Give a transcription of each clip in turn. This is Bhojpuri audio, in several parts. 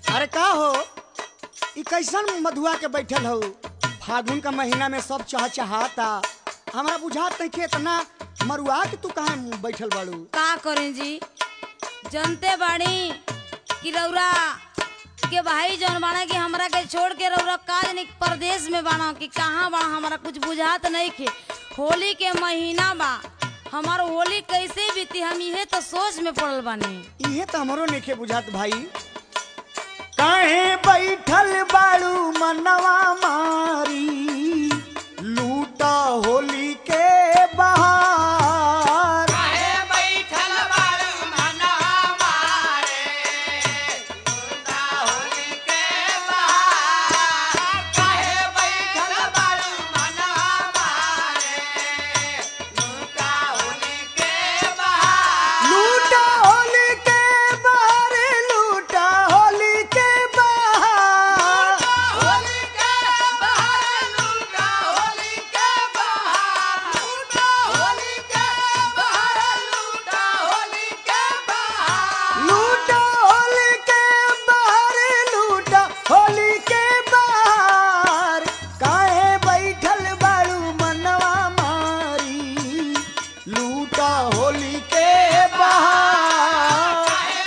अरे का हो ई कैसन मधुआ के बैठल हो फागुन का महीना में सब चह चहाता हमरा बुझात नहीं कि इतना मरुआ के तू कहाँ बैठल बाड़ू का करें जी जनते बाड़ी कि रौरा के भाई जौन बाड़ा कि हमरा के छोड़ के रौरा काज नहीं परदेश में बाड़ा कि कहाँ बाड़ा हमरा कुछ बुझात नहीं खे होली के महीना बा हमार होली कैसे बीती हम इहे तो सोच में पड़ल बानी इहे तो हमरो नइखे बुझात भाई काहे बैठल बाड़ू मनवा मारी लूटा होली के बहार लूटा होली के बहार लूटा होली के बहार लूटा होली के बहार लूटा होली के बहार काहे बैठल बाड़ू मनवा मारी लूटा होली के बहार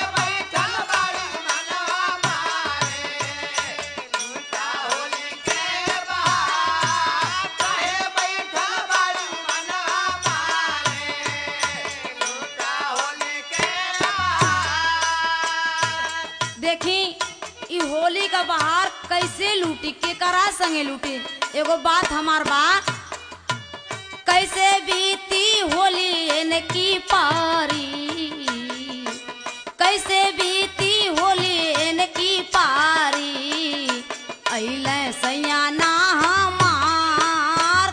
देखी ई होली का बहार कैसे लूटी के करा संगे लूटी एगो बात हमार बा कैसे बीती होली इनकी पारी कैसे बीती होली इनकी पारी अइले सैयाना हमार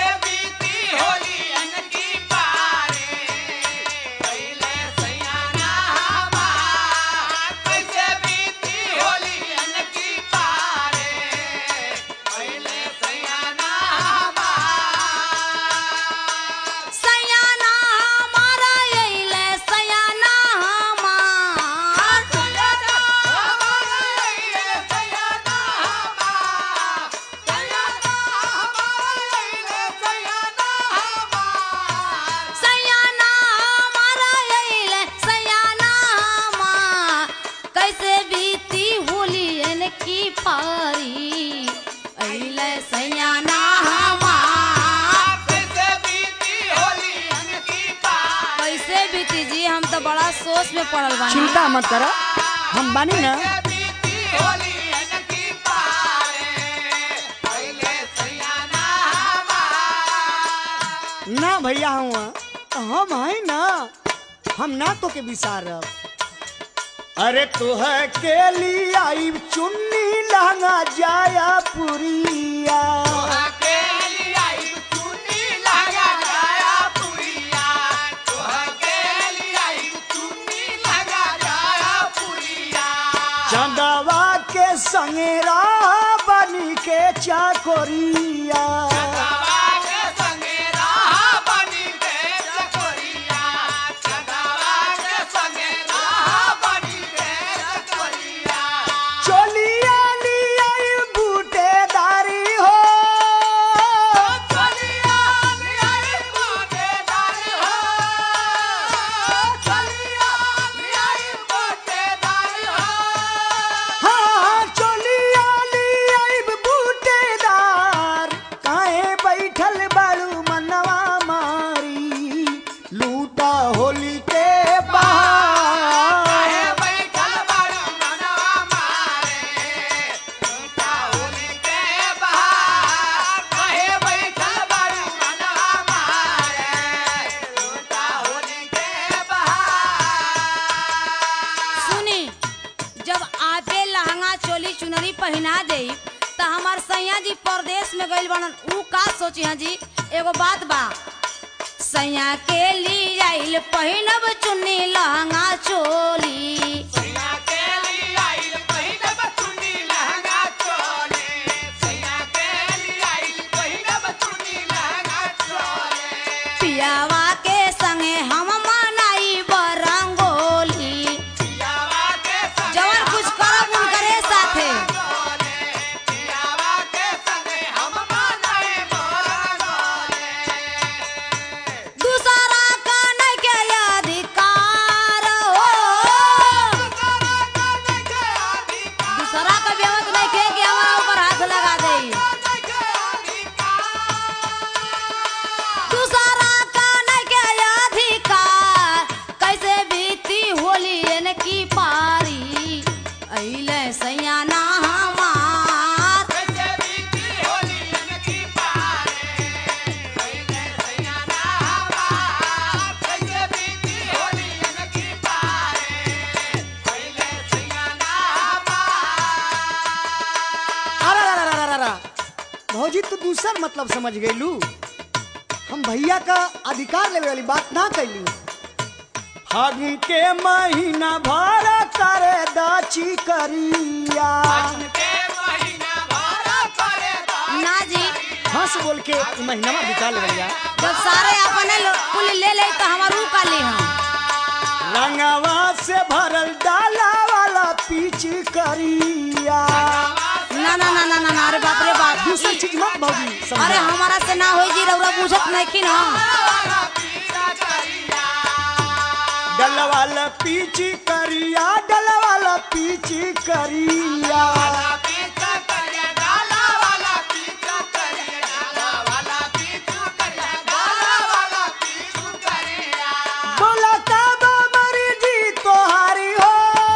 सैयाना हमारा अइले सैयाना हमार सैयाना हमारा अइले सैयाना हमार कैसे बीती होली इनकी पारी अइले सैयाना हमार कैसे बीती जी हम तो बड़ा सोच में पड़ल बानी चिंता मत करो हम बानी ना ना भैया हुआ हम है ना हम ना तो के विसारब अरे तुह के लिए आई चुन्नी लहंगा जाया पुरिया चंदवा के संगेरा बनी के चाकोरिया चोलिया लिया बूटेदारी हो हाँ चोलिया लिया बूटेदार काहे बैठल बाड़ू मनवा मारी लूटा होली के बाहर सुनी जब आपे लहंगा चोली चुनरी पहना दे त हमार सैया जी परदेश में गइल बनन ऊ का सोची हाँ जी एगो बात बा सैया के लिए आइल पहिनब चुन्नी लहंगा चोली पियावा के संगे हम मनाई बरंगोली जवन कुछ करब उनकरे अइले सैयाना हमार अरे अरे, अरे, अरे, अरे। भौजी तू दूसर मतलब समझ गईलू हम भैया का अधिकार लेवे वाली बात ना कैली फागुन के महीना भर करे दाची करिया ना जी हंस बोल के ई महीना बिता ले भैया जब सारे अपने लो- कुल ले ले तो हमारू का ले हम रंगवा से भरल डाला वाला पीछ करिया ना ना ना ना ना ना, अरे बाप रे बाप दूसर चीज मत भौजी समझा। अरे हमारा से ना होई जी रउरा पूछत नहीं कि ना डलवाला पीछ करिया डलवाला पीछ करिया बोला कब मर्जी तोहारी हो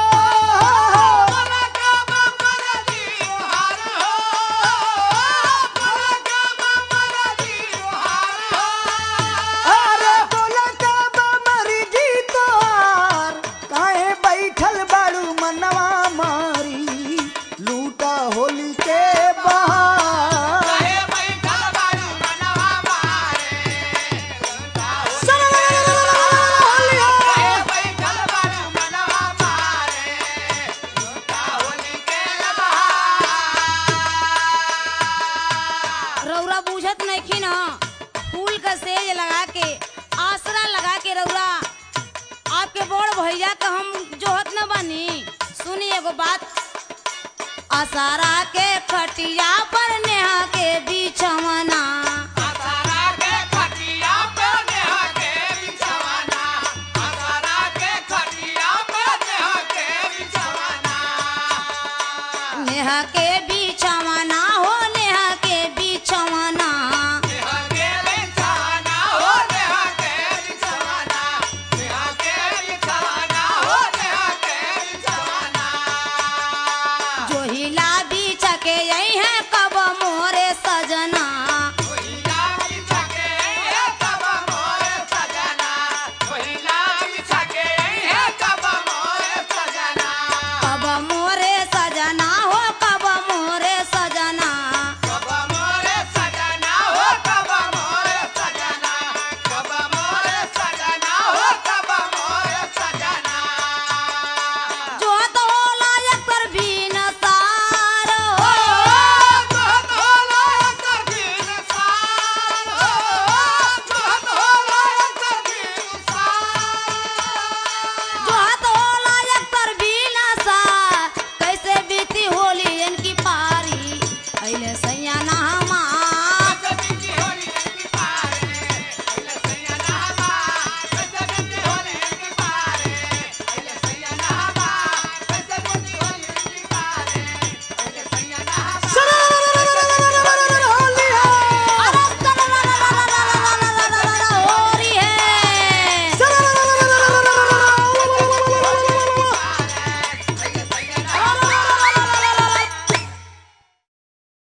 अरे बोला कब मर्जी तोहार काहे बैठल बाड़ू मनवा मारी लूटा होली के बहार रउरा पूछत नहीं कि ना फूल का सेज लगा के आसरा लगा के रउरा आपके बड़ भैया का हम जोहत न बनी सुनी एगो बात असारा के खटिया पर नेहा के बिछवना नेहा के बिछवना